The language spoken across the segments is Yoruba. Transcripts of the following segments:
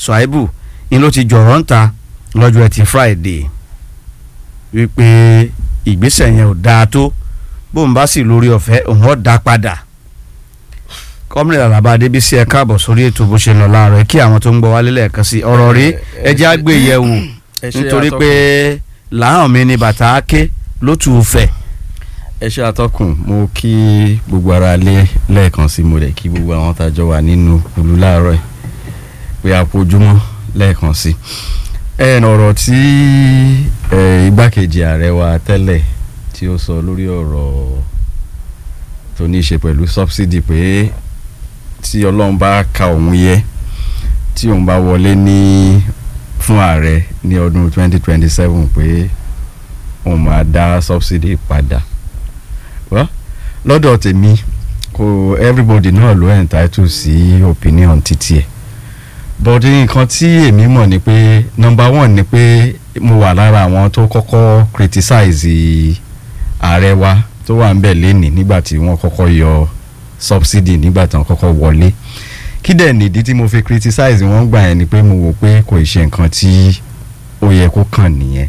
Ṣùáìbù ni ló ti jọ̀rọ̀ ń ta lọ́jọ́ ẹtì Friday wípé ìgbésẹ̀ yẹn ò dáa tó bóun bá sì lórí ọ̀fẹ́ òun ọ̀ dá padà kọ́mìnrin Àlàbá Adébísí ẹ káàbọ̀ sórí ètò bó ṣe lọ láàárọ̀ kí àwọn tó ń gbọ́ wálé lẹ́ẹ̀kan sí ọ̀rọ̀ rí ẹjẹ́ àgbé yẹ̀wò nítorí pé làwọn mi ni bàtà á ké ló tù ú fẹ̀. ẹ ṣe àtọkùn mo kí gbogbo ara lé lẹ́ẹ̀kan sí mo rẹ̀ kí gbogbo àwọn tàjọ wà nínú olú láàárọ̀ ẹ̀ pé àpòjúmọ́ lẹ́ẹ̀kan sí. ẹ ọ̀rọ̀ tí igbákejì ààrẹ wa tẹ́lẹ̀ tí ó sọ lórí ọ̀rọ̀ tó ní í ṣe pẹ̀lú subsidy pé tí ọlọ́run bá ka òun yẹ tí òun bá wọlé ní fún ààrẹ ní ọdún 2027 pé òun máa dá subsidy padà well lọ́dọ̀ tèmi kò everybody náà ló entitled sí opinion títí ẹ̀ but nǹkan tí èmi mọ̀ ni pé number one ni pé mo wà lára àwọn tó kọ́kọ́ criticize ààrẹ wa tó wà ń bẹ̀ lẹ́nìí nígbà tí wọ́n kọ́kọ́ yọ subsidy nígbà tí wọ́n kọ́kọ́ wọlé kí dẹ̀ nìdí tí mo fi criticize wọ́n gbà yẹn ni pé mo wò pé kò ṣe nǹkan tí ó yẹ kó kàn nìyẹn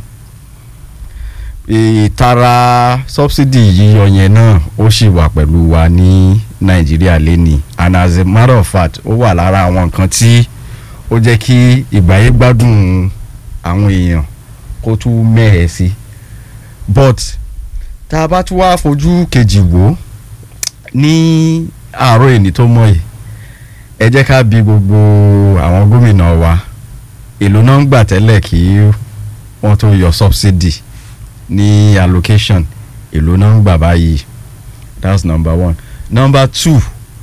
ìtara subsidy yíyọ yẹn náà ó sì wà pẹ̀lú wa ní nàìjíríà lẹ́nìí and as a matter of fact ó wà lára àwọn nǹkan tí ó jẹ́ kí ìgbáyé gbádùn àwọn èèyàn kó tún mẹ́hẹ̀ sí but tá a bá tún wá fojú kejì wò ní àárọ̀ èní tó mọ̀ yìí ẹ jẹ́ ká bi gbogbo àwọn gómìnà wa èlò náà ń gbà tẹ́lẹ̀ kí wọ́n tó yọ subsidy ní allocation èlò náà ń gbà báyìí that's number one number two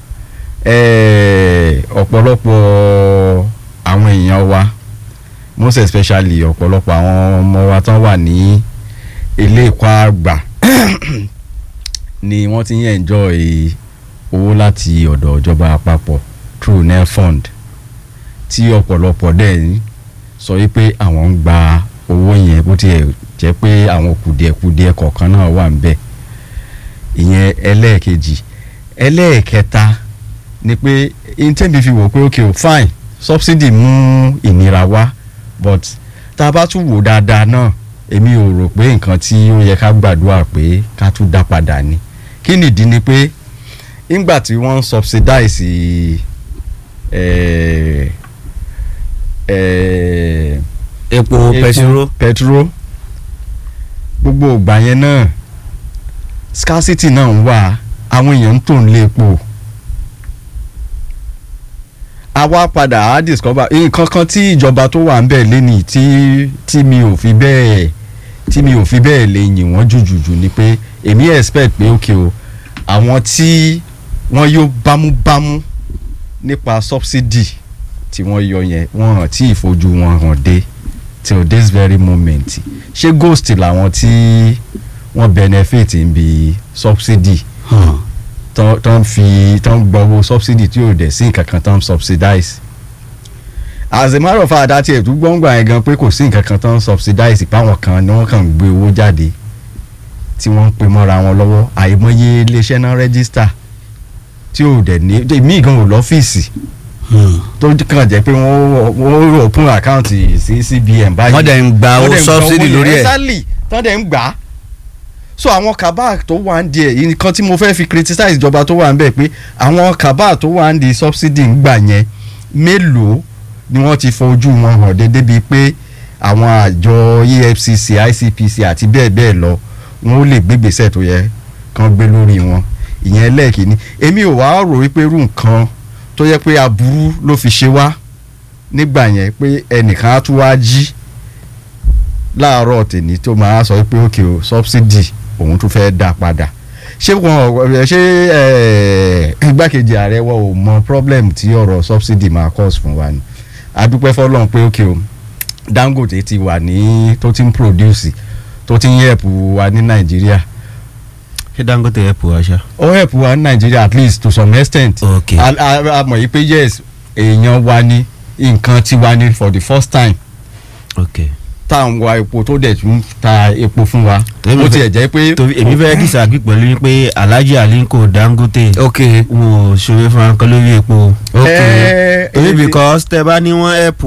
ọ̀pọ̀lọpọ̀ àwọn èèyàn wa most especially ọ̀pọ̀lọpọ̀ àwọn ọmọ wa tán wà ní ilé ẹ̀kọ́ àgbà ni wọ́n ti ń enjoy owó láti ọ̀dọ̀ ìjọba àpapọ̀ through nelfund tí ọ̀pọ̀lọpọ̀ dẹ̀ ń sọ wípé àwọn ń gba owó yẹn bó tiẹ̀ jẹ́ pé àwọn kùdìẹ̀kùdìẹ̀ kọ̀ọ̀kan náà wà ń bẹ̀ ìyẹn ẹlẹ́ẹ̀kejì ẹlẹ́ẹ̀kẹta ni pé intẹ́bi fi wò pé ok o fine subsidy mú ìnira wá but tá a bá tún wò dáadáa náà èmi ò rò pé nǹkan tí ó yẹ ká gbàdúrà pé ká tún dá padà ni kí nìdí ni pé nígbà tí wọ́n ń subsidize eh, eh, epo pẹtiró pẹtiró gbogbo ìgbà yẹn náà scarcity náà ń wà àwọn èèyàn ń tò ń lé epo a wá padà á discover nǹkan kan tí ìjọba tó wà ń bẹ̀ lẹ́nìí tí tí mi ò fi bẹ́ẹ̀ tí mi ò fi bẹ́ẹ̀ lè yìn wọ́n jùjùjù ni pé èmi expect pé ok o àwọn tí wọ́n yóò bámúbámú nípa subsidy tí wọ́n yọ yẹn wọ́n hàn tí ìfojú wọn hàn dé till this very moment ṣé ghost làwọn tí wọ́n benefit ń bi subsidy tán fi tán gbọ́wọ́ subsidy tí yóò dẹ̀ sí nǹkan kan tán subsidize as a matter of fact àti ètò gbọ́ngbà yẹn gan pé kò sí nǹkan kan tán subsidize páwọn kan ni wọ́n kàn ń gbé owó jáde tí wọ́n ń pè mọ́ra wọn lọ́wọ́ àìmọye iléeṣẹ́ náà rẹ́gísítà tí ò dẹ̀ ní mí gan ò lọ́fíìsì tó kàn jẹ́ pé wọ́n wọ́n open account sí CBN báyìí wọ́n dẹ̀ ń gba owó subsidy lórí ẹ̀ exactly tán dẹ̀ ń gbà á so àwọn kabak tó wà ń di ẹ̀ nǹkan tí mo fẹ́ fi criticize ìjọba tó wà ń bẹ̀ pé àwọn kabak tó wà ń di subsidy ń gbà yẹn mélòó ni wọ́n ti fojú wọn hàn déédéé bíi pé àwọn àjọ EFCC ICPC àti bẹ́ẹ̀ bẹ́ẹ̀ lọ wọn ó lè gbégbèsè tó yẹ kán gbé lórí wọn ìyẹn lẹ́ẹ̀kínní èmi ò wá rò wípé irú nǹkan tó yẹ pé aburú ló fi ṣe wá nígbà yẹn pé ẹnìkan á tún wá jí láàárọ̀ tèmi tó máa sọ pé òkè o subsidy òun tún fẹ́ dá padà ṣé wọn ṣé igbákejì ààrẹ wọn ò mọ problem tí ọ̀rọ̀ subsidy máa cause fún wa ni adúpẹ́ fọlọ́n pé òkè o Dangote ti wà ní tó ti ń produce tó ti ń help wa ní Nàìjíríà ṣé Dangote help wa ṣá. ó help wa ní Nàìjíríà at least to some extent ok a a- a mọ̀ yìí pé yes èèyàn wa ní nǹkan tiwa ní for the first time ok tá à ń wa epo tó dẹ̀ tún ta epo fún wa Èmi ó fẹ́- tiẹ̀ jẹ́ pé torí èmi fẹ́ disagree pẹ̀lú yín pé Alhaji Aliko Dangote ok wọn ò ṣòro fún akọ lórí epo Eh, torí eh, because tẹ bá ní wọ́n help